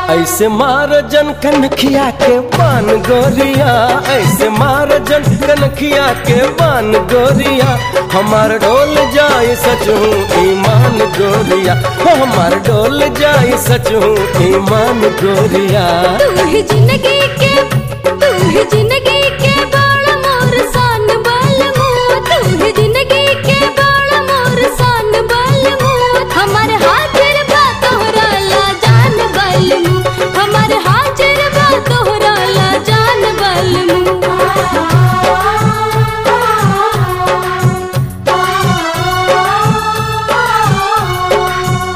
ऐसे मार जन कनखिया के पान गोरिया ऐसे मार जन कनखिया के पान गोरिया हमार डोल जाए सच हूँ ईमान गोरिया हो हमार डोल जाए सच हूँ ईमान गोरिया तू ही जिंदगी के तू ही जिंदगी के बाल मोर सान बाल मुँह तू ही जिंदगी के बाल मोर सान बाल मुँह हमारे हाजिर बा तोहरा ला जान बाल मुँह हमारे हाजिर बा तोहरा ला जान बाल मुँह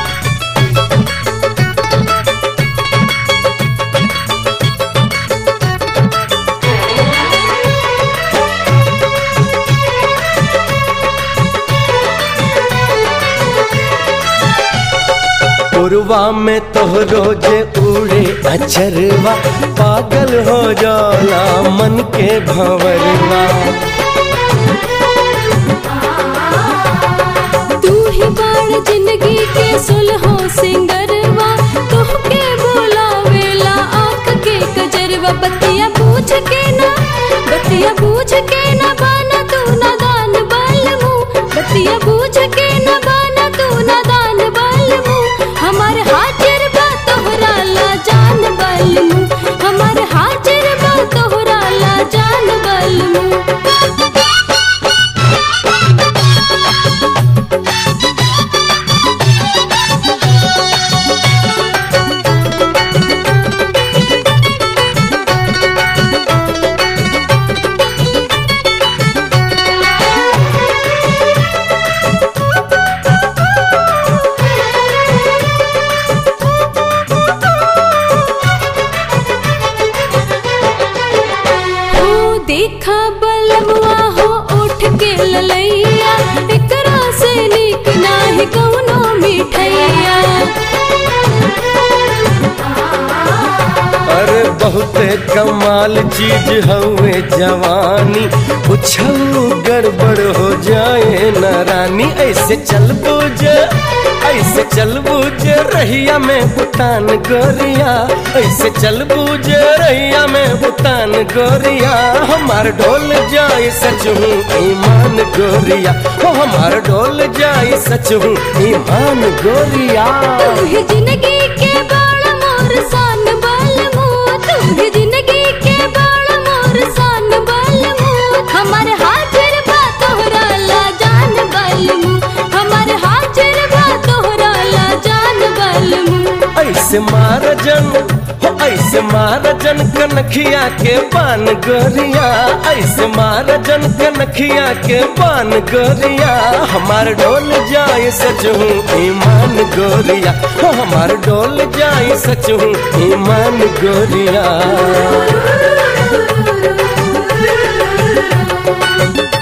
पुरवा में तोहरो जे उड़े अचरवा पागल हो जाला मन के भंवरवा तू ही बाण जिंदगी के सुलहो सिंगरवा तोहके बोलावेला आंख के कजरवा बतिया पूछ के ना बतिया पूछ के ना बाना तू ना दान बाल मुँह बतिया पूछ के ना बाना तू ना दान बाल मुँह हमारे हाजिर बा तोहरा ला जान बाल मुँह हमारे हाजिर बा तोहरा ला जान बाल मुँह हो देखा बलमुआ हो उठ के ललैया एकरा से नीक नाही कौनो मिठैया अरे बहुते कमाल चीज हवे जवानी कुछऊ गड़बड़ हो जाए न रानी ऐसे चल बुझ ऐसे चल बुझ रहिया में भूटान गोरिया ऐसे चल बुझ रहिया में भूटान गोरिया हमार डोल जाए सच हूँ ईमान गोरिया हो हमार डोल जाए सच हूँ ईमान गोरिया तू ही जिंदगी के बाल मोर सान बाल मुँह तू ही जिंदगी के बाल मोर सान बाल मुँह हमारे हाजिर बा तोहरा ला जान बाल मुँह हमारे हाजिर बा तोहरा ला जान बाल मुँह ऐसे मार जन हो ऐसे मार जन कनखिया के पान गोरिया ऐसे मार जन कनखिया के पान गोरिया हमार डोल जाए सच हूँ ईमान गोरिया हो हमार डोल जाए सच हूँ ईमान गोरिया Thank you.